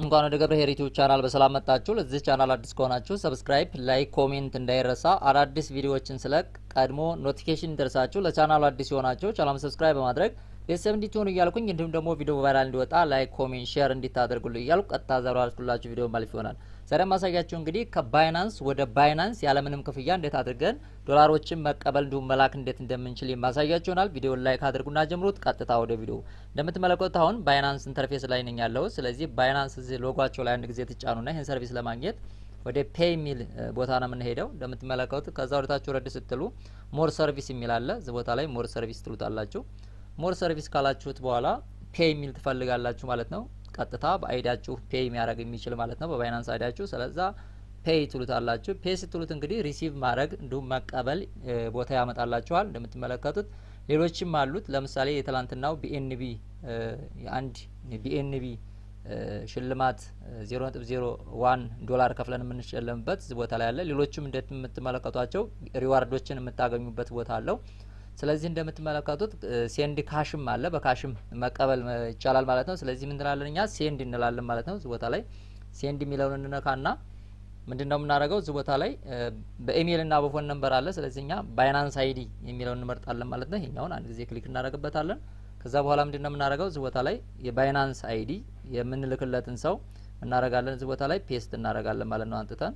እንኳን ወደ ገብረ ኄር ዩቲዩብ ቻናል በሰላም መጣችሁ። ለዚህ ቻናል አዲስ ከሆናችሁ ሰብስክራይብ፣ ላይክ፣ ኮሜንት እንዳይረሳ። አዳዲስ ቪዲዮዎችን ስለቅ ቀድሞ ኖቲፊኬሽን ደርሳችሁ ለቻናሉ አዲስ የሆናችሁ ቻናሉ ሰብስክራይብ በማድረግ ቤተሰብ እንዲትሆኑ እያልኩኝ እንዲሁም ደግሞ ቪዲዮ ቫይራል እንዲወጣ ላይክ፣ ኮሜንት፣ ሼር እንዲታደርጉልኝ እያልኩ ቀጥታ ዛሬ አልኩላችሁ ቪዲዮ ማለፍ ይሆናል። ዛሬ ማሳያችሁ እንግዲህ ከባይናንስ ወደ ባይናንስ ያለምንም ክፍያ እንዴት አድርገን ዶላሮችን መቀበል እንዲሁም መላክ እንዴት እንደምንችል የማሳያችሁ ይሆናል። ቪዲዮን ላይክ አድርጉና ጀምሩት። ቀጥታ ወደ ቪዲዮ እንደምትመለከቱት አሁን ባይናንስ ኢንተርፌስ ላይ ነኝ ያለው። ስለዚህ ባይናንስ እዚህ ሎጓቸው ላይ አንድ ጊዜ ትጫኑና ይህን ሰርቪስ ለማግኘት ወደ ፔይ የሚል ቦታ ነው የምንሄደው። እንደምትመለከቱት ከዛ ወደታችሁ ረድ ስትሉ ሞር ሰርቪስ የሚል አለ። እዚህ ቦታ ላይ ሞር ሰርቪስ ትሉታላችሁ። ሞር ሰርቪስ ካላችሁት በኋላ ፔይ የሚል ትፈልጋላችሁ ማለት ነው። ቀጥታ በአይዳችሁ ፔይ የሚያደርግ የሚችል ማለት ነው በባይናንስ አይዳችሁ። ስለዛ ፔይ ትሉታላችሁ። ፔይ ስትሉት እንግዲህ ሪሲቭ ማድረግ እንዲሁም መቀበል ቦታ ያመጣላችኋል። እንደምትመለከቱት ሌሎችም አሉት። ለምሳሌ የትላንትናው ቢኤንቢ የአንድ ቢኤንቢ ሽልማት ዜሮ ነጥብ ዜሮ ዋን ዶላር ከፍለን የምንሸለምበት ቦታ ላይ አለ። ሌሎችም እንደምትመለከቷቸው ሪዋርዶችን የምታገኙበት ቦታ አለው። ስለዚህ እንደምትመለከቱት ሴንድ ካሽም አለ። በካሽም መቀበል ይቻላል ማለት ነው። ስለዚህ ምን እንላለን እኛ ሴንድ እንላለን ማለት ነው። እዚህ ቦታ ላይ ሴንድ የሚለውን እንነካና ምንድን ነው የምናደርገው? እዚህ ቦታ ላይ በኢሜይል እና በፎን ነንበር አለ። ስለዚህ እኛ ባይናንስ አይዲ የሚለውን እንመርጣለን ማለት ነው። ይሄኛውን አንድ ጊዜ ክሊክ እናደርግበታለን። ከዛ በኋላ ምንድን ነው የምናደርገው? እዚህ ቦታ ላይ የባይናንስ አይዲ የምንልክለትን ሰው እናደርጋለን። እዚህ ቦታ ላይ ፔስት እናደርጋለን ማለት ነው አንጥተን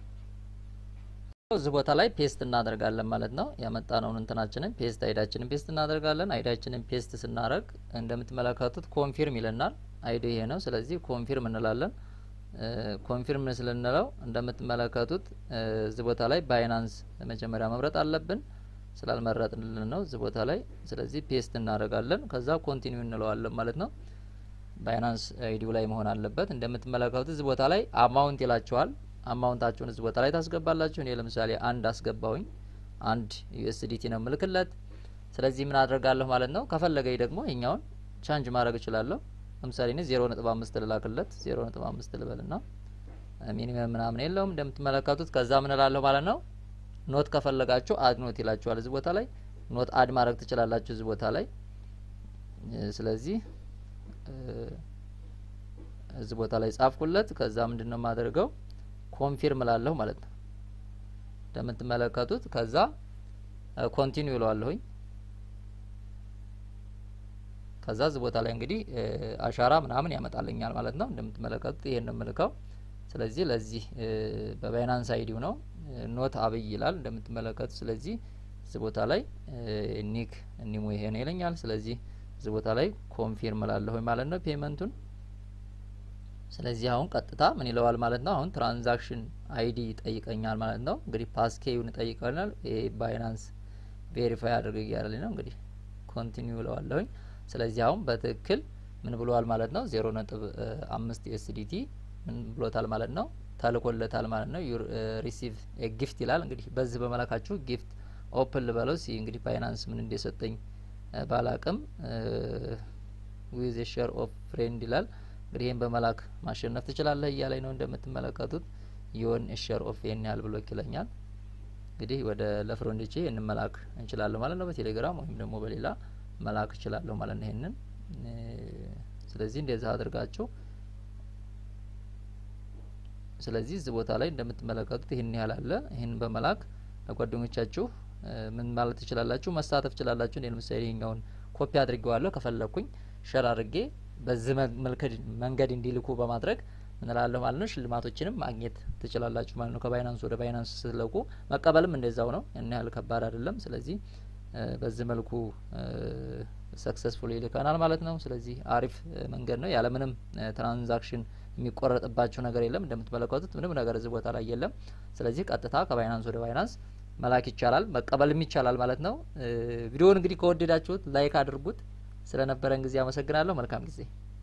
እዚህ ቦታ ላይ ፔስት እናደርጋለን ማለት ነው። ያመጣነውን እንትናችንን ፔስት አይዳችንን ፔስት እናደርጋለን። አይዳችንን ፔስት ስናደርግ እንደምትመለከቱት ኮንፊርም ይለናል። አይዲ ይሄ ነው። ስለዚህ ኮንፊርም እንላለን። ኮንፊርም ስልንለው እንደምትመለከቱት እዚህ ቦታ ላይ ባይናንስ መጀመሪያ መምረጥ አለብን። ስላልመረጥንልን ነው እዚህ ቦታ ላይ። ስለዚህ ፔስት እናደርጋለን። ከዛ ኮንቲኒው እንለዋለን ማለት ነው። ባይናንስ አይዲው ላይ መሆን አለበት። እንደምትመለከቱት እዚህ ቦታ ላይ አማውንት ይላቸዋል። አማውንታችሁን እዚህ ቦታ ላይ ታስገባላችሁ። እኔ ለምሳሌ አንድ አስገባውኝ አንድ ዩኤስዲቲ ነው ምልክለት። ስለዚህ ምን አድርጋለሁ ማለት ነው። ከፈለገኝ ደግሞ ይኛውን ቻንጅ ማድረግ እችላለሁ። ለምሳሌ እኔ ዜሮ ነጥብ አምስት ልላክለት ዜሮ ነጥብ አምስት ልበልና ሚኒመም ምናምን የለውም እንደምትመለከቱት። ከዛ ምን እላለሁ ማለት ነው። ኖት ከፈለጋችሁ አድ ኖት ይላችኋል። እዚህ ቦታ ላይ ኖት አድ ማድረግ ትችላላችሁ እዚህ ቦታ ላይ። ስለዚህ እዚህ ቦታ ላይ ጻፍኩለት። ከዛ ምንድን ነው የማደርገው ኮንፊርም ላለሁ ማለት ነው እንደምትመለከቱት። ከዛ ኮንቲኒው ይለዋለሁኝ። ከዛ እዚህ ቦታ ላይ እንግዲህ አሻራ ምናምን ያመጣልኛል ማለት ነው እንደምትመለከቱት። ይሄን ነው የምልከው። ስለዚህ ለዚህ በባይናንስ አይዲው ነው ኖት አብይ ይላል እንደምትመለከቱት። ስለዚህ እዚህ ቦታ ላይ ኒክ ኒሞ ይሄ ነው ይለኛል። ስለዚህ እዚህ ቦታ ላይ ኮንፊርም ላለሁኝ ማለት ነው ፔመንቱን ስለዚህ አሁን ቀጥታ ምን ይለዋል ማለት ነው። አሁን ትራንዛክሽን አይዲ ይጠይቀኛል ማለት ነው። እንግዲህ ፓስኬዩን ይጠይቀናል። ይሄ ባይናንስ ቬሪፋይ አድርግ እያለኝ ነው። እንግዲህ ኮንቲኒው ይለዋለሁኝ። ስለዚህ አሁን በትክክል ምን ብለዋል ማለት ነው። ዜሮ ነጥብ አምስት ዩኤስዲቲ ምን ብሎታል ማለት ነው። ተልኮለታል ማለት ነው። ሪሲቭ ጊፍት ይላል። እንግዲህ በዚህ በመላካችሁ ጊፍት ኦፕን ልበለው ሲ እንግዲህ ባይናንስ ምን እንደሰጠኝ ባላቅም ዊዝ ሼር ኦፍ ፍሬንድ ይላል እንግዲህ ይህን በመላክ ማሸነፍ ትችላለህ እያለኝ ነው እንደምትመለከቱት። የሆን ሸር ኦፍ ይህን ያህል ብሎ ይለኛል። እንግዲህ ወደ ለፍሬንዶቼ ይህን መላክ እንችላለሁ ማለት ነው። በቴሌግራም ወይም ደግሞ በሌላ መላክ እችላለሁ ማለት ነው ይህንን። ስለዚህ እንደዚህ አድርጋችሁ ስለዚህ እዚህ ቦታ ላይ እንደምትመለከቱት ይህን ያህል አለ። ይህን በመላክ ለጓደኞቻችሁ ምን ማለት ትችላላችሁ፣ መሳተፍ ትችላላችሁ። እኔ ለምሳሌ ይሄኛውን ኮፒ አድርጌዋለሁ። ከፈለኩኝ ሸር አድርጌ በዚህ መንገድ እንዲልኩ በማድረግ ምንላለሁ ማለት ነው። ሽልማቶችንም ማግኘት ትችላላችሁ ማለት ነው። ከባይናንስ ወደ ባይናንስ ስትለቁ መቀበልም እንደዛው ነው። ያን ያህል ከባድ አይደለም። ስለዚህ በዚህ መልኩ ሰክሰስፉል ይልከናል ማለት ነው። ስለዚህ አሪፍ መንገድ ነው። ያለምንም ትራንዛክሽን የሚቆረጥባቸው ነገር የለም። እንደምትመለከቱት ምንም ነገር እዚህ ቦታ ላይ የለም። ስለዚህ ቀጥታ ከባይናንስ ወደ ባይናንስ መላክ ይቻላል፣ መቀበልም ይቻላል ማለት ነው። ቪዲዮውን እንግዲህ ከወደዳችሁት ላይክ አድርጉት። ስለነበረን ጊዜ አመሰግናለሁ። መልካም ጊዜ።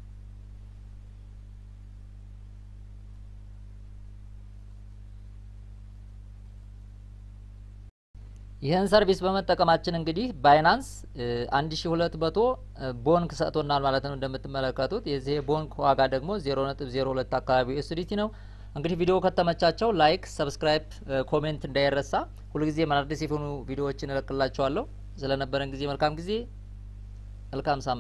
ይህን ሰርቪስ በመጠቀማችን እንግዲህ ባይናንስ አንድ ሺ ሁለት መቶ ቦንክ ሰጥቶናል ማለት ነው። እንደምትመለከቱት የዚህ ቦንክ ዋጋ ደግሞ ዜሮ ነጥብ ዜሮ ሁለት አካባቢ ዩኤስዲቲ ነው። እንግዲህ ቪዲዮ ከተመቻቸው ላይክ፣ ሰብስክራይብ፣ ኮሜንት እንዳይረሳ። ሁልጊዜ አዳዲስ የሆኑ ቪዲዮዎችን እለቅላችኋለሁ። ስለነበረን ጊዜ መልካም ጊዜ፣ መልካም ሳምንት